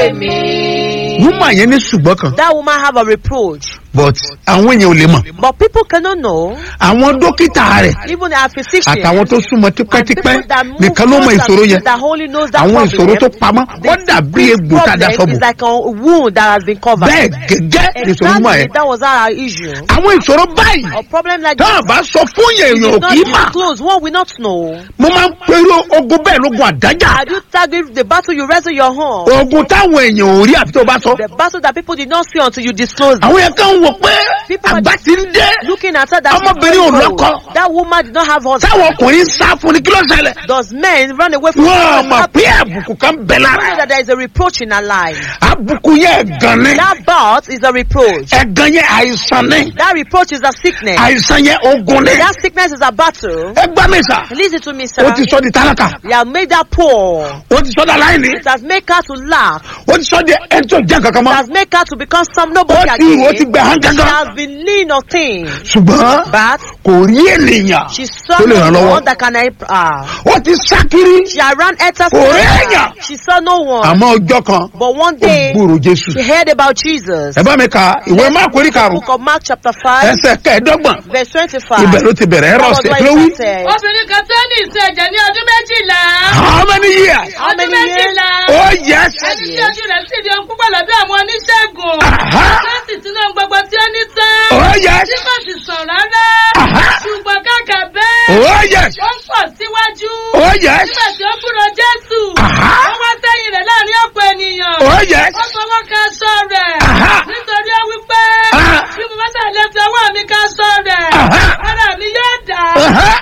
ayé mi. woman yẹn ní ṣùgbọ́n kan That woman have a reproach. but àwọn èèyàn ò lè mọ̀ But people cannot know. àwọn dókítà rẹ̀ Even our physician. àtàwọn tó súnmọ́ and tipẹ́tipẹ́ people that move nìkan ló mọ closer ìṣòro to yẹn you that only knows that àwọn problem. ìṣòro tó pamọ́ wọ́n dàbí egbò tá a da problem sọ́bù is like a wound that has been covered. bẹ́ẹ̀ gẹ́gẹ́ ìṣòro mọ̀ Exactly, ẹ́ that was our issue. àwọn ìṣòro báyìí A problem like tá a this bá sọ fún yẹn is èèyàn ò not kì í mà disclosed. One will not know. mo máa ń pèrò ogun bẹ́ẹ̀ lógun àdájà Have you targeted the battle you wrestle your home? ogun táwọn èèyàn ò rí àfi tó bá sọ The battle that people did not see until you disclose it. àwọn yẹn kàn ń wò pé People are àgbà ti ń dé Looking at her that Ọmọbìnrin ò lọ́kọ. that woman did not have husband. táwọn ọkùnrin ń sá fún ni kí ló ṣẹlẹ̀ Does men run away from wọ́n her? mọ̀ pé àbùkù kan bẹ̀ You know lára that there is a reproach in her life. àbùkù yẹn ẹ̀gàn ni That birth is a reproach. ẹ̀gàn yẹn àìsàn ni That reproach is a sickness. àìsàn yẹn ogun ni That sickness is a battle. ẹ gbá mi sà Listen to me, sir. ó ti sọ di tálákà You have made her poor. ó ti sọ di aláìní It has made her to laugh. ó ti sọ di ẹni tó jẹ́ kankan It mọ́ has made her to become some ó nobody ti ó ti again. gbẹ hàn She kankan has been lean or thin. ṣùgbọ́n But kò rí ènìyàn she saw tó lè ràn no lọ́wọ́ one that can help her. ó ti sá kiri She had ran enter Kò rí èèyàn. She saw no one. àmọ́ ọjọ́ kan But one ó day, gbúrò jésù she heard about Jesus. ẹ bá mi ka ìwé máàkù orí karùn Book of Mark chapter 5, ẹsẹ̀ kẹẹ̀ẹ́dọ́gbọ̀n verse 25. ibẹ̀ ló ti bẹ̀rẹ̀ ẹ̀rọ That was ọ̀sẹ̀ what kí ló it wí. said. obìnrin kan tó ní ìsun ẹ̀jẹ̀ ní ọdún méjìlá. how many years. How many ọdún years? méjìlá. oh yes. ẹni tí ojú rẹ̀ sì di ohun púpọ̀ lọ́dọ̀ àwọn oníṣègùn. Aha. tó sì tún náà gbogbo tí ó ní tán. oh yes. tí kò sì sàn rárá. Aha. ṣùgbọ́n kàkà bẹ́ẹ̀. oh yes. ó ń pọ̀ síwájú. oh yes. nígbà tí ó kúrò jésù. Aha. ó wá sẹ́yìn rẹ̀ láàrin ọ̀pọ̀ ènìyàn. oh yes. ó fọwọ́ ka aṣọ rẹ̀. Aha. nítorí ó wí pé. Aha. bí mo bá sàlẹ̀ fi ọwọ́ mi ka aṣọ rẹ̀. Aha. ara mi yóò dà. Aha.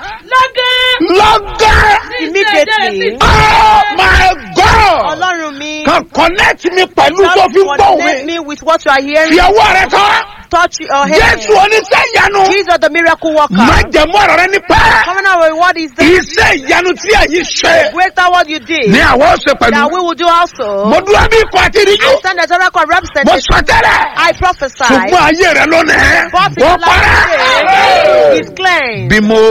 lọ́gán. lọ́gán. Immediately. oh my god. Ọlọ́run mi. kan connect mi pẹ̀lú tó God fi gbọ́ connect mi. me with what you are fi hearing. ọwọ́ rẹ kọ́. Touch your head. jésù oníṣẹ́ ìyanu. Jesus the miracle worker. má jẹ̀mú ọ̀rọ̀ rẹ ní pẹ́. Covenant reward is the iṣẹ́ ìyanu tí ẹ̀yin ṣe. greater what you did. ní àwọn ọ̀sẹ̀ That pẹ̀lú. we will do also. mo dúró bí ikọ̀ àti ìdíjú. I stand as a record mo representative. sọ tẹ́lẹ̀. I prophesy. ṣùgbọ́n ayé rẹ lónìí. But ó in life parẹ́. today is cleansed. bí mo